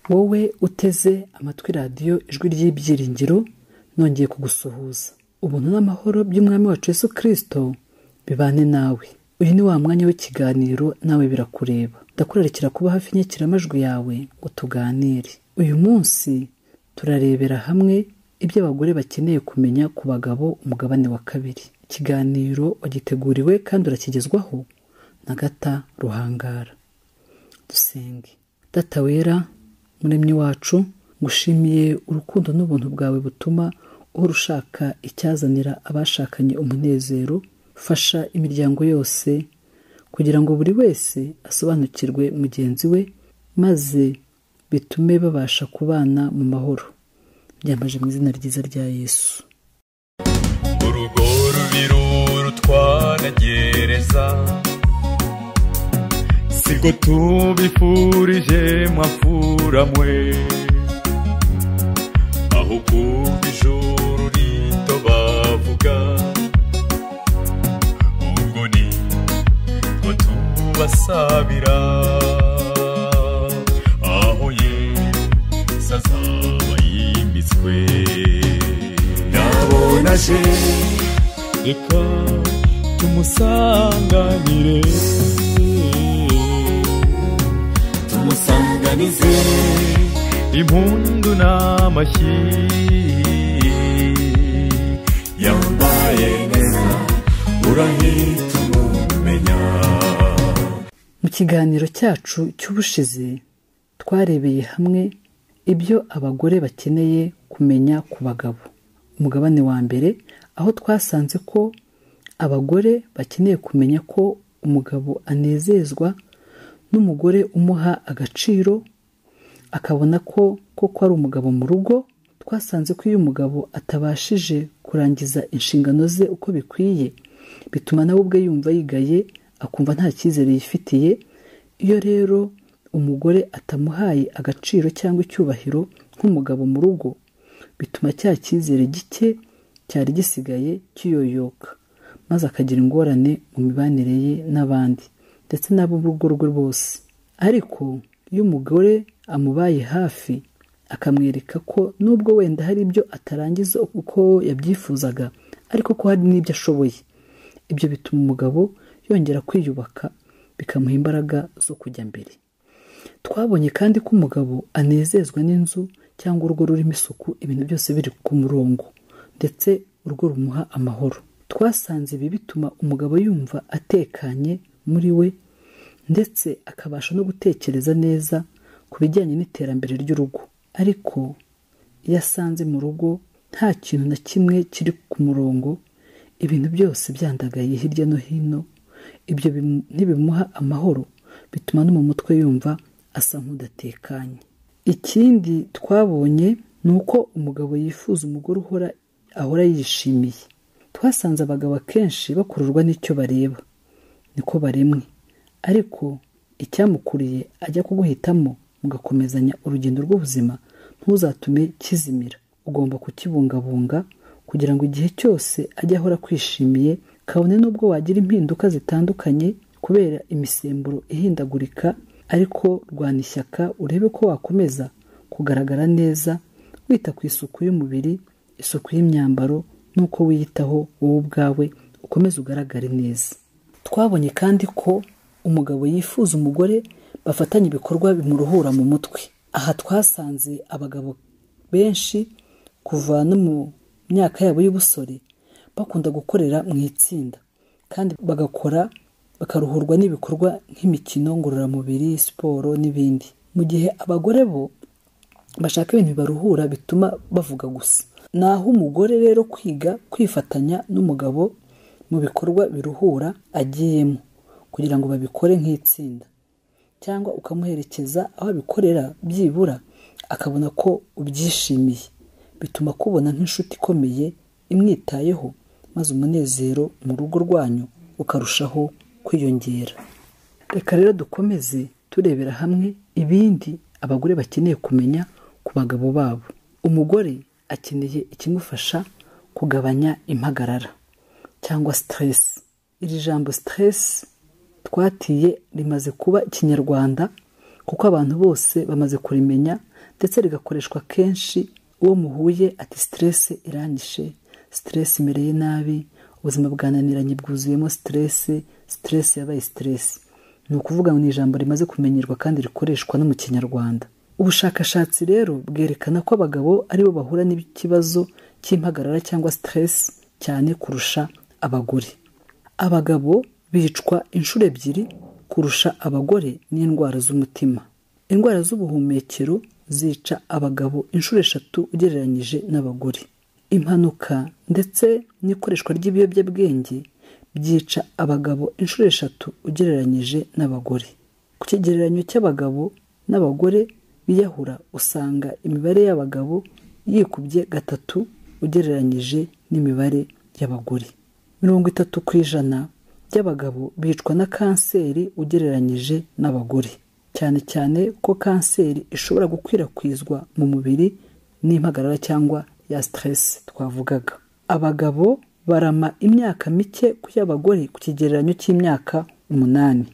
wowe uteze amatwi radiyo ijwi ry'ibyiringiro nongeye kugusuhuza ubuntu n'amahoro by'umwami wacu Yesu kirisito bibane nawe uyu ni wa mwanya w'ikiganiro nawe birakureba ndakurarikira kuba hafi inyakiramajwi yawe ngo tuganire uyu munsi turarebera hamwe ibyo abagore bakeneye kumenya ku bagabo umugabane wa kabiri ikiganiro wagiteguriwe kandi urakigezwaho na gata ruhangara dusenge data wera muremyi wacu ngushimiye urukundo n'ubuntu bwawe butuma uhora ushaka icyazanira abashakanye umunezero fasha imiryango yose kugira ngo buri wese asobanukirwe mugenzi we maze bitume babasha kubana mu mahoro byambaje mu izina ryiza rya yesu urugo rubiro rutwanagereza siko tubifurije mwapfura mwe aho kumva ijuru rito bavuga ubwo ni ko tubasabira aho yesu azaba yimitswe nabonaje reka tumusanganire tumusanganize impundu n'amashyi yambaye neza urahita umumenya mu kiganiro cyacu cy'ubushize twarebeye hamwe ibyo abagore bakeneye kumenya ku bagabo umugabane wa mbere aho twasanze ko abagore bakeneye kumenya ko umugabo anezezwa n'umugore umuha agaciro akabona ko koko ari umugabo mu rugo twasanze ko iyo umugabo atabashije kurangiza inshingano ze uko bikwiye bituma nawe ubwe yumva yigaye akumva nta cyizere yifitiye iyo rero umugore atamuhaye agaciro cyangwa icyubahiro nk'umugabo mu rugo bituma cya cyizere gike cyari gisigaye kiyoyoka maze akagira ingorane mu mibanire ye n'abandi ndetse n'abo mu rugo rwe bose ariko iyo umugore amubaye hafi akamwereka ko nubwo wenda hari ibyo atarangiza uko yabyifuzaga ariko ko hari n'ibyo ashoboye ibyo bituma umugabo yongera kwiyubaka bikamuha imbaraga zo kujya mbere twabonye kandi ko umugabo anezezwa n'inzu cyangwa urugo rurimo isuku ibintu byose biri ku murongo ndetse urugo rumuha amahoro twasanze ibi bituma umugabo yumva atekanye muri we ndetse akabasha no gutekereza neza ku bijyanye n'iterambere ry'urugo ariko iyo asanze mu rugo nta kintu na kimwe kiri ku murongo ibintu byose byandagaye hirya no hino ibyo bimu- ntibimuha amahoro bituma no mu mutwe yumva asa nk'udatekanye ikindi twabonye ni uko umugabo yifuza umugore uhora ahora yishimiye twasanze abagabo akenshi bakururwa n'icyo bareba niko baremwe ariko icyamukuriye ajya kuguhitamo mugakomezanya urugendo rw'ubuzima ntuzatume kizimira ugomba kukibungabunga kugira ngo igihe cyose ajye ahora kwishimiye kabone n'ubwo wagira impinduka zitandukanye kubera imisemburo ihindagurika ariko rwana ishyaka urebe ko wakomeza kugaragara neza wita ku isuku y'umubiri isuku y'imyambaro n'uko wiyitaho wowe ubwawe ukomeze ugaragare neza twabonye kandi ko umugabo yifuza umugore bafatanya ibikorwa bimuruhura mu mutwe aha twasanze abagabo benshi kuva no mu myaka yabo y'ubusore bakunda gukorera mu itsinda kandi bagakora bakaruhurwa n'ibikorwa nk'imikino ngororamubiri siporo n'ibindi mu gihe abagore bo bashaka ibintu bibaruhura bituma bavuga gusa naho umugore rero kwiga kwifatanya n'umugabo mu bikorwa biruhura agiyemo kugira ngo babikore nk'itsinda cyangwa ukamuherekeza aho abikorera byibura akabona ko ubyishimiye bituma akubona nk'inshuti ikomeye imwitayeho maze umunezero mu rugo rwanyu ukarushaho kwiyongera reka rero dukomeze turebera hamwe ibindi abagore bakeneye kumenya ku bagabo babo umugore akeneye ikimufasha kugabanya impagarara cyangwa siteresi iri jambo siteresi twatiye rimaze kuba ikinyarwanda kuko abantu bose bamaze kurimenya ndetse rigakoreshwa kenshi uwo muhuye ati siteresi iranyishe siteresi imereye nabi ubuzima bwananiranye bwuzuyemo siteresi siteresi yabaye siteresi ni ukuvuga mu ijambo rimaze kumenyerwa kandi rikoreshwa no mu kinyarwanda ubushakashatsi rero bwerekana ko abagabo aribo bahura n'ikibazo cy'impagarara cyangwa siteresi cyane kurusha abagore abagabo bicwa inshuro ebyiri kurusha abagore n'indwara z'umutima indwara z'ubuhumekero zica abagabo inshuro eshatu ugereranyije n'abagore impanuka ndetse n'ikoreshwa ry'ibiyobyabwenge byica abagabo inshuro eshatu ugereranyije n'abagore ku kigereranyo cy'abagabo n'abagore biyahura usanga imibare y'abagabo yikubye gatatu ugereranyije n'imibare y'abagore mirongo itatu ku ijana by'abagabo bicwa na kanseri ugereranyije n'abagore cyane cyane ko kanseri ishobora gukwirakwizwa mu mubiri n'impagarara cyangwa ya siteresi twavugaga abagabo barama imyaka mike ku y'abagore ku kigereranyo cy'imyaka umunani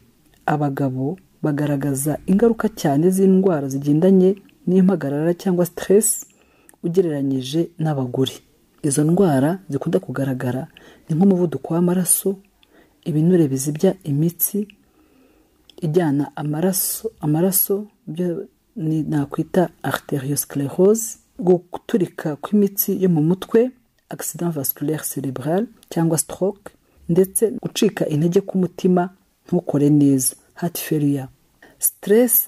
abagabo bagaragaza ingaruka cyane z'indwara zigendanye n'impagarara cyangwa siteresi ugereranyije n'abagore izo ndwara zikunda kugaragara ni nk'umuvuduko w'amaraso ibinure bizibya imitsi ijyana amaraso amaraso byo ni nakwita arteriosclerose guturika kw'imitsi yo mu mutwe accident vasculaire cerebral cyangwa stroke ndetse gucika intege k'umutima ntukore neza heart failure stress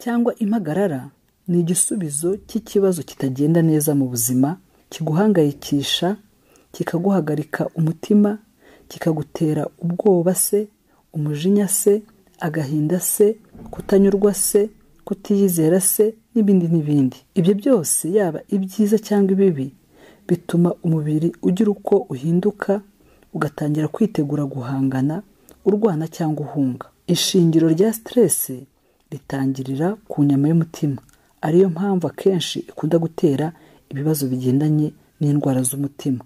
cyangwa impagarara ni igisubizo cy'ikibazo kitagenda neza mu buzima kiguhangayikisha kikaguhagarika umutima kikagutera ubwoba se umujinya se agahinda se kutanyurwa se kutiyizera se n'ibindi n'ibindi ibyo byose yaba ibyiza cyangwa ibibi bituma umubiri ugira uko uhinduka ugatangira kwitegura guhangana urwana cyangwa uhunga ishingiro rya siteresi ritangirira ku nyama y'umutima ariyo mpamvu akenshi ikunda gutera ibibazo bigendanye n'indwara z'umutima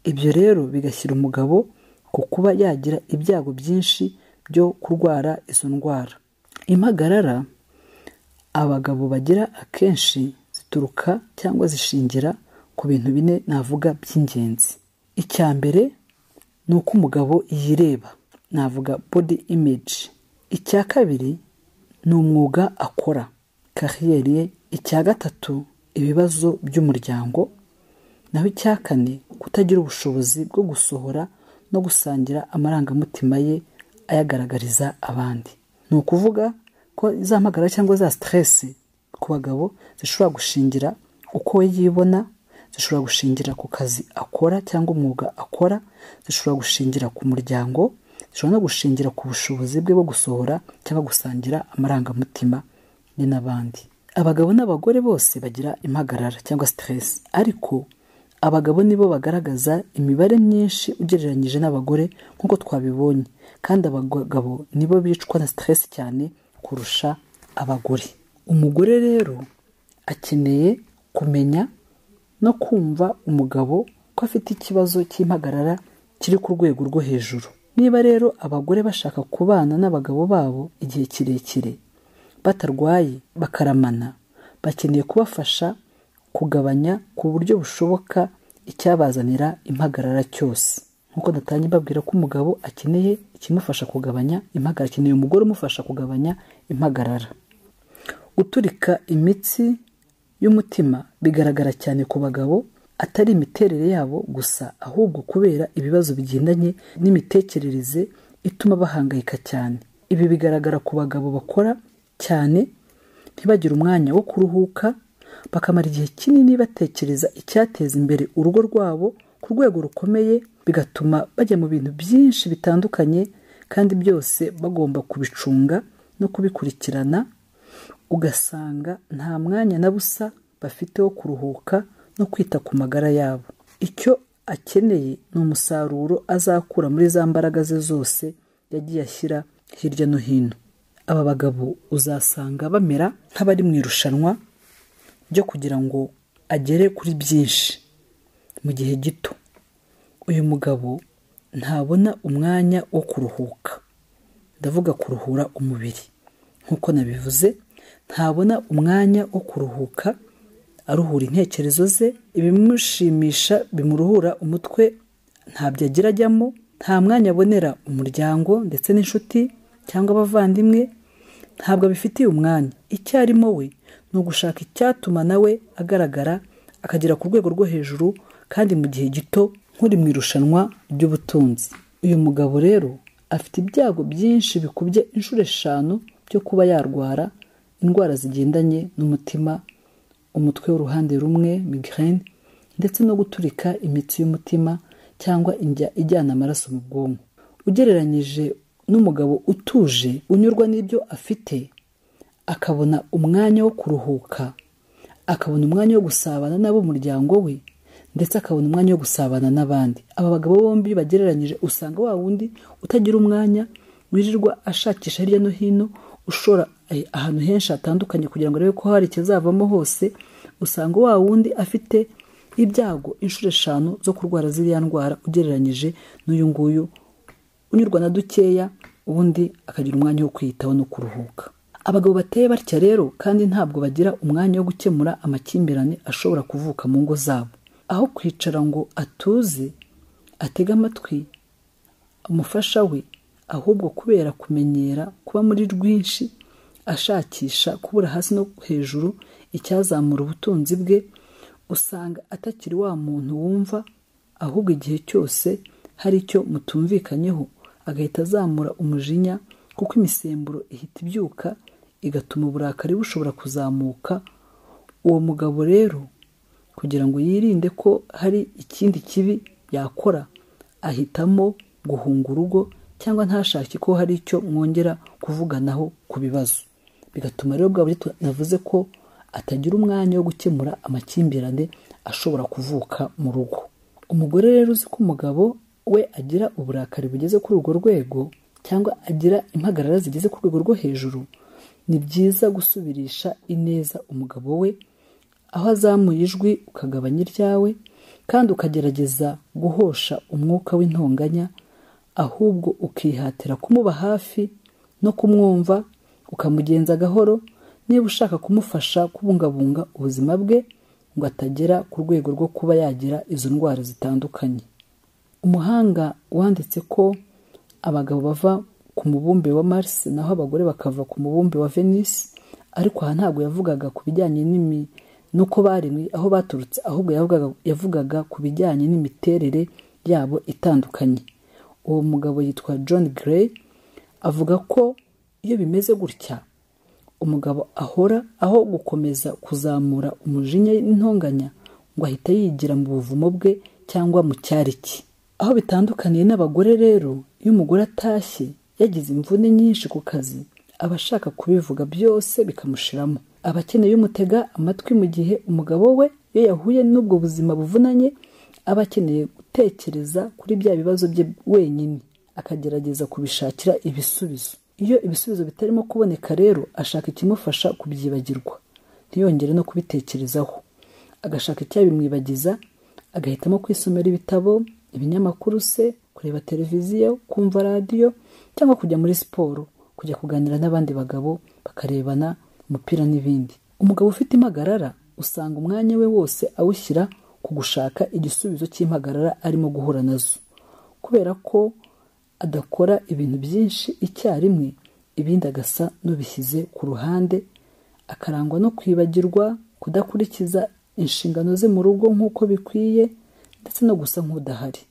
ibyo rero bigashyira umugabo ku kuba yagira ibyago byinshi byo kurwara izo ndwara impagarara abagabo bagira akenshi zituruka cyangwa zishingira ku bintu bine navuga by'ingenzi icya mbere ni uko umugabo yireba navuga body image icya kabiri ni umwuga akora kariyeri ye icya gatatu ibibazo by'umuryango naho icya kane kutagira ubushobozi bwo gusohora no gusangira amarangamutima ye ayagaragariza abandi ni ukuvuga ko za mpagara cyangwa za siteresi ku bagabo zishobora gushingira uko we yibona zishobora gushingira ku kazi akora cyangwa umwuga akora zishobora gushingira ku muryango zishobora no gushingira ku bushobozi bwe bwo gusohora cyangwa gusangira amarangamutima ye n'abandi abagabo n'abagore bose bagira impagarara cyangwa siteresi ariko abagabo nibo bagaragaza imibare myinshi ugereranyije n'abagore nk'uko twabibonye kandi abagabo nibo bicwa na siteresi cyane kurusha abagore umugore rero akeneye kumenya no kumva umugabo ko afite ikibazo cy'impagarara kiri ku rwego rwo hejuru niba rero abagore bashaka kubana n'abagabo babo igihe kirekire batarwaye bakaramana bakeneye kubafasha kugabanya ku buryo bushoboka icyabazanira impagarara cyose nk'uko natangiye mbabwira ko umugabo akeneye ikimufasha kugabanya impagarara akeneye umugore umufasha kugabanya impagarara guturika imitsi y'umutima bigaragara cyane ku bagabo atari imiterere yabo gusa ahubwo kubera ibibazo bigendanye n'imitekerereze ituma bahangayika cyane ibi bigaragara ku bagabo bakora cyane ntibagire umwanya wo kuruhuka bakamara igihe kinini batekereza icyateza imbere urugo rwabo ku rwego rukomeye bigatuma bajya mu bintu byinshi bitandukanye kandi byose bagomba kubicunga no kubikurikirana ugasanga nta mwanya na busa bafite wo kuruhuka no kwita ku magara yabo icyo akeneye ni umusaruro azakura muri za mbaraga ze zose yagiye ashyira hirya no hino aba bagabo uzasanga bamera nk'abari mu irushanwa byo kugira ngo agere kuri byinshi mu gihe gito uyu mugabo ntabona umwanya wo kuruhuka ndavuga kuruhura umubiri nk'uko nabivuze ntabona umwanya wo kuruhuka aruhura intekerezo ze ibimushimisha bimuruhura umutwe ntabyo agira ajyamo nta mwanya abonera umuryango ndetse n'inshuti cyangwa abavandimwe ntabwo abifitiye umwanya icyarimwe we ni ugushaka icyatuma nawe agaragara akagera ku rwego rwo hejuru kandi mu gihe gito nk'uri mu irushanwa ry'ubutunzi uyu mugabo rero afite ibyago byinshi bikubye inshuro eshanu byo kuba yarwara indwara zigendanye n'umutima umutwe w'uruhande rumwe migraine ndetse no guturika imitsi y'umutima cyangwa injya ijyana amaraso mu bwonko ugereranyije n'umugabo utuje unyurwa n'ibyo afite akabona umwanya wo kuruhuka akabona umwanya wo gusabana n'ab'umuryango we ndetse akabona umwanya wo gusabana n'abandi aba bagabo bombi bagereranyije usanga wa wundi utagira umwanya wirirwa ashakisha hirya no hino ushora eh, ahantu henshi hatandukanye kugira ngo arebe ko hari ikizavamo hose usanga wa wundi afite ibyago inshuro eshanu zo kurwara ziriya ndwara ugereranyije n'uyu nguyu unyurwa na dukeya ubundi akagira umwanya wo kwiyitaho no kuruhuka abagabo bateye batya rero kandi ntabwo bagira umwanya wo gukemura amakimbirane ashobora kuvuka mu ngo zabo aho kwicara ngo atuze atege amatwi umufasha we ahubwo kubera kumenyera kuba muri rwinshi ashakisha kubura hasi no hejuru icyazamura ubutunzi bwe usanga atakiri wa muntu wumva ahubwo igihe cyose hari icyo mutumvikanyeho agahita azamura umujinya kuko imisemburo ihita ibyuka igatuma uburakari bushobora kuzamuka uwo mugabo rero kugira ngo yirinde ko hari ikindi kibi yakora ahitamo guhunga urugo cyangwa ntashake ko hari icyo mwongera kuvuganaho ku bibazo bigatuma rero bwa buryo navuze ko atagira umwanya wo gukemura amakimbirane ashobora kuvuka mu rugo umugore rero uzi ko umugabo we agira uburakari bugeze kuri urwo rwego cyangwa agira impagarara zigeze ku rwego rwo hejuru ni byiza gusubirisha ineza umugabo we aho azamuye ijwi ukagabanya iryawe kandi ukagerageza guhosha umwuka w'intonganya ahubwo ukihatira kumuba hafi no kumwumva ukamugenza gahoro niba ushaka kumufasha kubungabunga ubuzima bwe ngo atagera ku rwego rwo kuba yagira izo ndwara zitandukanye umuhanga wanditse ko abagabo bava ku mubumbe wa Mars naho abagore bakava ku mubumbe wa Venus ariko aha ntabwo yavugaga ku bijyanye n'imi nuko baremwe aho baturutse ahubwo yavugaga, yavugaga ku bijyanye n'imiterere yabo itandukanye uwo mugabo yitwa John Gray avuga ko iyo bimeze gutya umugabo ahora aho gukomeza kuzamura umujinya n'intonganya ngo ahita yigira mu buvumo bwe cyangwa mu cyariki aho bitandukaniye n'abagore rero iyo umugore atashye yagize imvune nyinshi ku kazi aba ashaka kubivuga byose bikamushiramo aba akeneye umutega amatwi mu gihe umugabo we iyo yahuye n'ubwo buzima buvunanye aba akeneye gutekereza kuri bya bibazo bye wenyine akagerageza kubishakira ibisubizo iyo ibisubizo bitarimo kuboneka rero ashaka ikimufasha kubyibagirwa ntiyongere no kubitekerezaho agashaka icyabimwibagiza agahitamo kwisomera ibitabo ibinyamakuru se kureba televiziyo kumva radiyo cyangwa kujya muri siporo kujya kuganira n'abandi bagabo bakarebana umupira n'ibindi umugabo ufite impagarara usanga umwanya we wose awushyira ku gushaka igisubizo cy'impagarara arimo guhura nazo kubera ko adakora ibintu byinshi icyarimwe ibindi agasa n'ubishyize ku ruhande akarangwa no kwibagirwa kudakurikiza inshingano ze mu rugo nk'uko bikwiye ndetse no gusa nk'udahari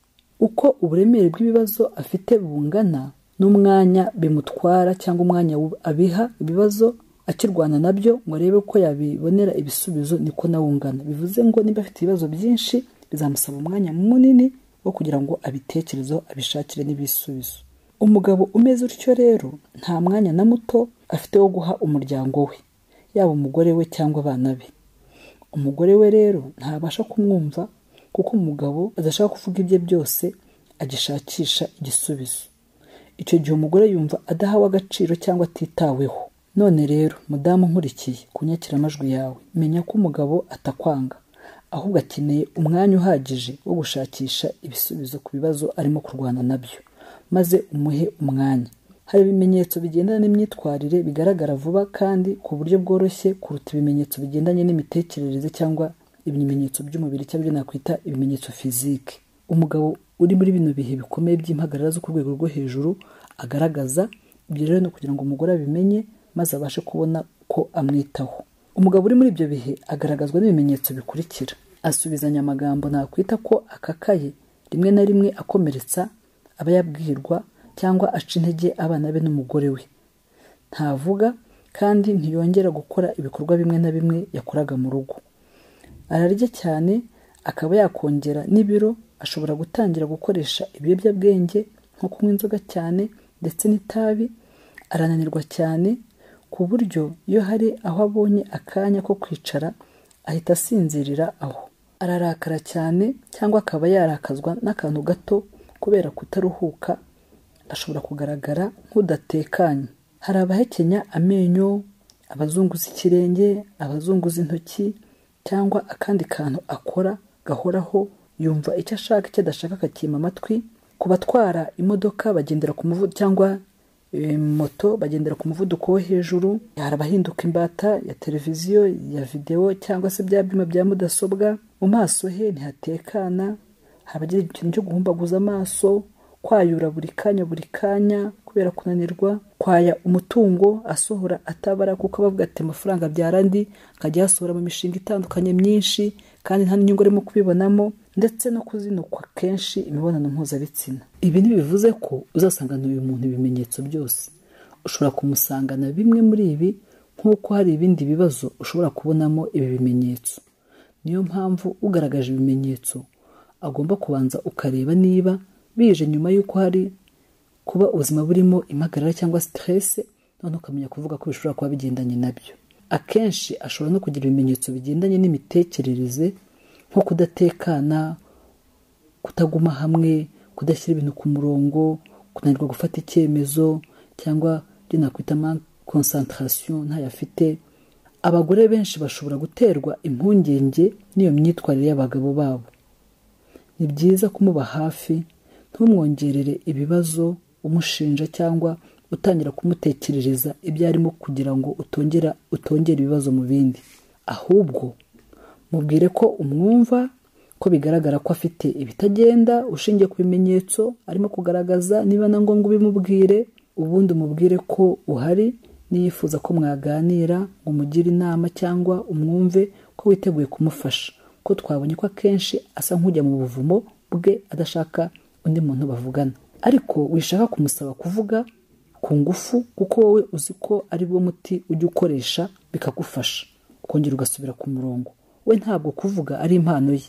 uko uburemere bw'ibibazo afite bungana n'umwanya bimutwara cyangwa umwanya abiha ibibazo akirwana nabyo ngo arebe ko yabibonera ibisubizo niko nawe ungana bivuze ngo niba afite ibibazo byinshi bizamusaba umwanya munini wo kugira ngo abitekerezeho abishakire n'ibisubizo umugabo umeze utyo rero nta mwanya na muto afite wo guha umuryango we yaba umugore we cyangwa abana be umugore we rero ntabasha kumwumva kuko umugabo adashaka kuvuga ibye byose agishakisha igisubizo icyo gihe umugore yumva adahawe agaciro cyangwa atitaweho none rero mudamu nkurikiye ku nyakiramajwi yawe menya ko umugabo atakwanga ahubwo akeneye umwanya uhagije wo gushakisha ibisubizo ku bibazo arimo kurwana nabyo maze umuhe umwanya hari ibimenyetso bigendana n'imyitwarire bigaragara vuba kandi ku buryo bworoshye kuruta ibimenyetso bigendanye n'imitekerereze cyangwa ibimenyetso by'umubiri cyangwa ibyo nakwita ibimenyetso fizike umugabo uri muri bino bihe bikomeye by'impagarara zo ku rwego rwo hejuru agaragaza ibyo rero ni ukugira ngo umugore abimenye maze abashe kubona ko amwitaho umugabo uri muri ibyo bihe agaragazwa n'ibimenyetso bikurikira asubizanya amagambo nakwita ko akakaye rimwe na rimwe akomeretsa aba yabwirwa cyangwa aca intege abana be n'umugore we ntavuga kandi ntiyongera gukora ibikorwa bimwe na bimwe yakoraga mu rugo ararya cyane akaba yakongera n'ibiro ashobora gutangira gukoresha ibiyobyabwenge nko kunywa inzoga cyane ndetse n'itabi arananirwa cyane ku buryo iyo hari aho abonye akanya ko kwicara ahita asinzirira aho ararakara cyane cyangwa akaba yarakazwa n'akantu gato kubera kutaruhuka ashobora kugaragara nk'udatekanye hari abahekenya amenyo abazunguza ikirenge abazunguza intoki cyangwa akandi kantu akora gahoraho yumva icyo ashaka icyo adashaka akakima amatwi ku batwara imodoka bagendera ku muvuduko cyangwa e, moto bagendera ku muvuduko wo hejuru hari abahinduka imbata ya televiziyo ya videwo cyangwa se bya byuma bya mudasobwa mu maso he ntihatekana hari abagira ikintu cyo guhumbaguza amaso kwayura buri kanya buri kanya kubera kunanirwa kwaya umutungo asohora atabara kuko aba avuga ati amafaranga abyara andi akajya ayasohora mu mishinga itandukanye myinshi kandi nta n'inyungu arimo kubibonamo ndetse no kuzinukwa kenshi imibonano mpuzabitsina ibi ntibivuze ko uzasangana uyu muntu ibimenyetso byose ushobora kumusangana bimwe muri ibi nk'uko hari ibindi bibazo ushobora kubonamo ibi bimenyetso niyo mpamvu ugaragaje ibimenyetso agomba kubanza ukareba niba bije nyuma y'uko hari kuba ubuzima burimo impagarara cyangwa siteresi none ukamenya kuvuga ko bishobora kuba bigendanye nabyo akenshi ashobora no kugira ibimenyetso bigendanye n'imitekerereze nko kudatekana kutaguma hamwe kudashyira ibintu ku murongo kunanirwa gufata icyemezo cyangwa ibyo nakwita konsantarasiyo ntayo afite abagore benshi bashobora guterwa impungenge n'iyo myitwarire y'abagabo babo ni byiza kumuba hafi ntumwongerere ibibazo umushinja cyangwa utangira kumutekerereza ibyo arimo kugira ngo utongera utongere ibibazo mu bindi ahubwo mubwire ko umwumva ko bigaragara ko afite ibitagenda ushingiye ku bimenyetso arimo kugaragaza niba na ngombwa ubimubwire ubundi umubwire ko uhari niyifuza ko mwaganira ngo umugire inama cyangwa umwumve ko witeguye kumufasha ko twabonye ko akenshi asa nk'ujya mu buvumo bwe adashaka undi muntu bavugana ariko wishaka kumusaba kuvuga ku ngufu kuko wowe uzi ko ari wo muti ujya ukoresha bikagufasha ukongera ugasubira ku murongo we ntabwo kuvuga ari impano ye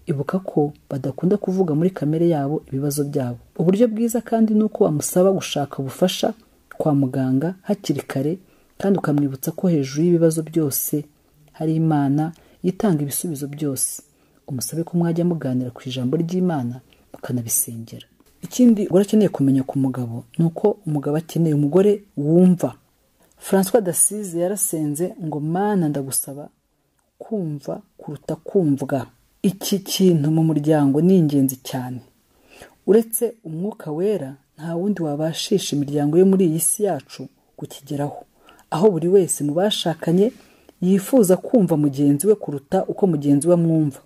ibuka ko badakunda kuvuga muri kamere yabo ibibazo byabo uburyo bwiza kandi ni uko wamusaba gushaka ubufasha kwa muganga hakiri kare kandi ukamwibutsa ko hejuru y'ibibazo byose hari imana yitanga ibisubizo byose umusabe ko mwajya muganira ku ijambo ry'imana mukanabisengera ikindi umugore akeneye kumenya ku mugabo ni uko umugabo akeneye umugore wumva francois dasize yarasenze ngo mana ndagusaba kumva kuruta kumvwa iki kintu mu muryango ni ingenzi cyane uretse umwuka wera nta wundi wabashisha imiryango yo muri iyi si yacu kukigeraho aho buri wese mu bashakanye yifuza kumva mugenzi we kuruta uko mugenzi we amwumva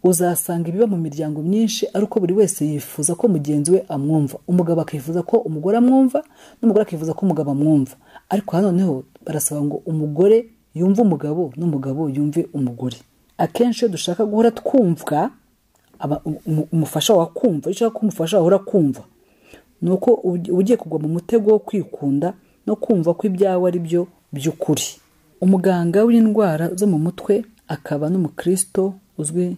uzasanga ibiba mu miryango myinshi ari uko buri wese yifuza ko mugenzi we amwumva umugabo akifuza ko umugore amwumva n'umugore akifuza ko umugabo amwumva ariko hanoneho barasaba ngo umugore yumve umugabo n'umugabo yumve umugore akenshi iyo dushaka guhora twumvwa umufasha wa kumva iyo ushaka ko umufasha wahora kumva ni uko ugiye kugwa mu mutego wo kwikunda no kumva ko ibyawe ari byo by'ukuri umuganga w'indwara zo mu mutwe akaba n'umukristo uzwi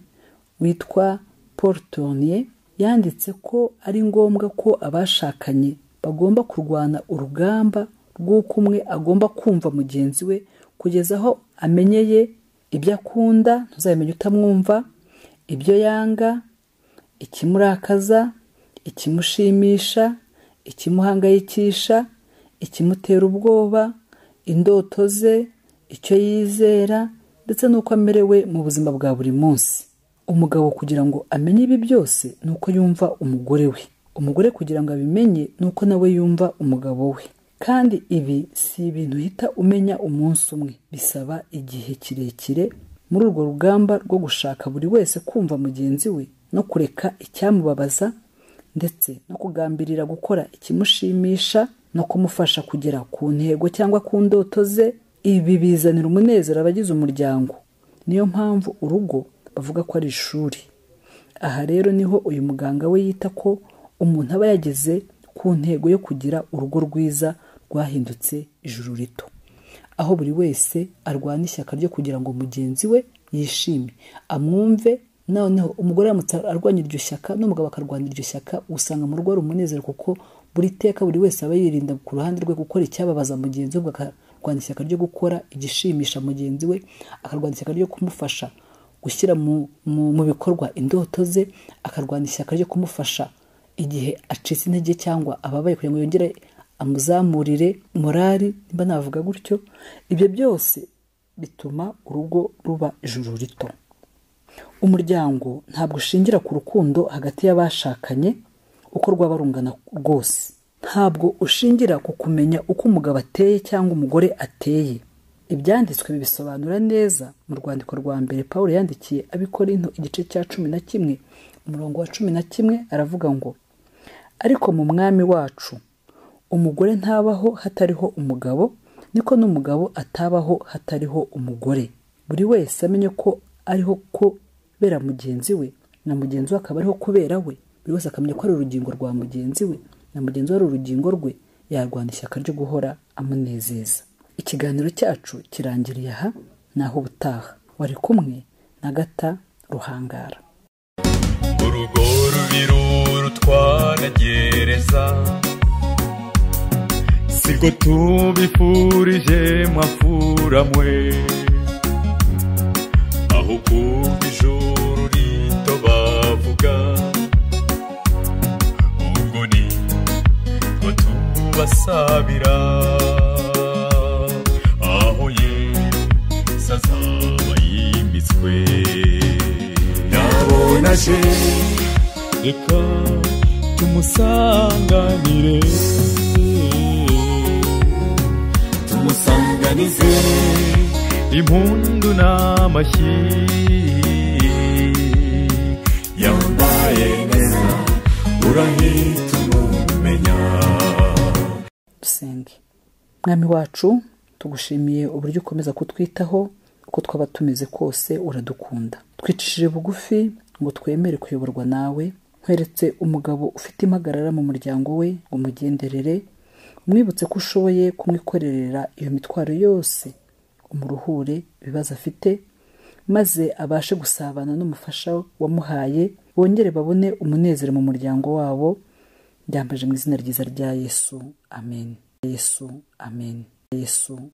witwa paul tournier yanditse ko ari ngombwa ko abashakanye bagomba kurwana urugamba rw'uko umwe agomba kumva mugenzi we kugeza aho amenyeye ibyo akunda ntuzamenye utamwumva ibyo yanga ikimurakaza ikimushimisha ikimuhangayikisha ikimutera ubwoba indoto ze icyo yizera ndetse n'uko amerewe mu buzima bwa buri munsi umugabo kugira ngo amenye ibi byose ni uko yumva umugore we umugore kugira ngo abimenye ni uko nawe yumva umugabo we kandi ibi si ibintu uhita umenya umunsi umwe bisaba igihe kirekire muri urwo rugamba rwo gushaka buri wese kumva mugenzi we no kureka icyamubabaza ndetse no kugambirira gukora ikimushimisha no kumufasha kugera ku ntego cyangwa ku ndoto ze ibi bizanira umunezero abagize umuryango niyo mpamvu urugo bavuga ko ari ishuri aha rero niho uyu muganga we yita ko umuntu aba yageze ku ntego yo kugira urugo rwiza rwahindutse ijuru rito aho buri wese arwana ishyaka ryo kugira ngo mugenzi we yishime amwumve noneho umugore aramutse arwanya iryo shyaka n'umugabo akarwanya iryo shyaka usanga mu rugo hari umunezero kuko buri teka buri wese aba yirinda ku ruhande rwe gukora icyababaza mugenzi we ubwo akarwanya ishyaka ryo gukora igishimisha mugenzi we akarwanya ishyaka ryo kumufasha gushyira mu, mu, mu bikorwa indoto ze akarwanya ishyaka ryo kumufasha igihe acitse intege cyangwa ababaye kugira ngo yongere amuzamurire morali nimba navuga gutyo ibyo byose bituma urugo ruba ijuru rito umuryango ntabwo ushingira ku rukundo hagati y'abashakanye uko rwaba rungana rwose ntabwo ushingira ku kumenya uko umugabo ateye cyangwa umugore ateye ibyanditswe bibisobanura neza mu rwandiko rwa mbere paul yandikiye abikorinto igice cya cumi na kimwe umurongo wa cumi na kimwe aravuga ngo ariko mu mwami wacu umugore ntabaho hatariho umugabo niko n'umugabo atabaho hatariho umugore buri wese amenye ko ariho kubera mugenzi we na mugenzi we akaba ariho kubera we buri wese akamenya ko ari urugingo rwa mugenzi we na mugenzi we ari urugingo rwe yarwana ishyaka ryo guhora amunezeza ikiganiro cyacu kirangiriye aha naho ubutaha wari kumwe na gata ruhangara urugo rubiru rutwara gereza siko tubifurije mwafura mwe aho kuva ijuru rito bavuga ubwo ni twe tubasabira aho yesi azaba yimitswe nabona je reka tumusanganire tumusanganize impundu n'amashyi yambaye neza urahita umumenya dusenge mwami wacu tugushimiye uburyo ukomeza kutwitaho uko twaba tumeze kose uradukunda twicishije bugufi ngo twemere kuyoborwa nawe nkweretse umugabo ufite impagarara mu muryango we ngo umugenderere umwibutse ko ushoboye kumwikorerera iyo mitwaro yose umuruhure ibibazo afite maze abashe gusabana n'umufasha wamuhaye bongere babone umunezero mu muryango wabo ryambaje mu izina ryiza rya yesu amen yesu amen yesu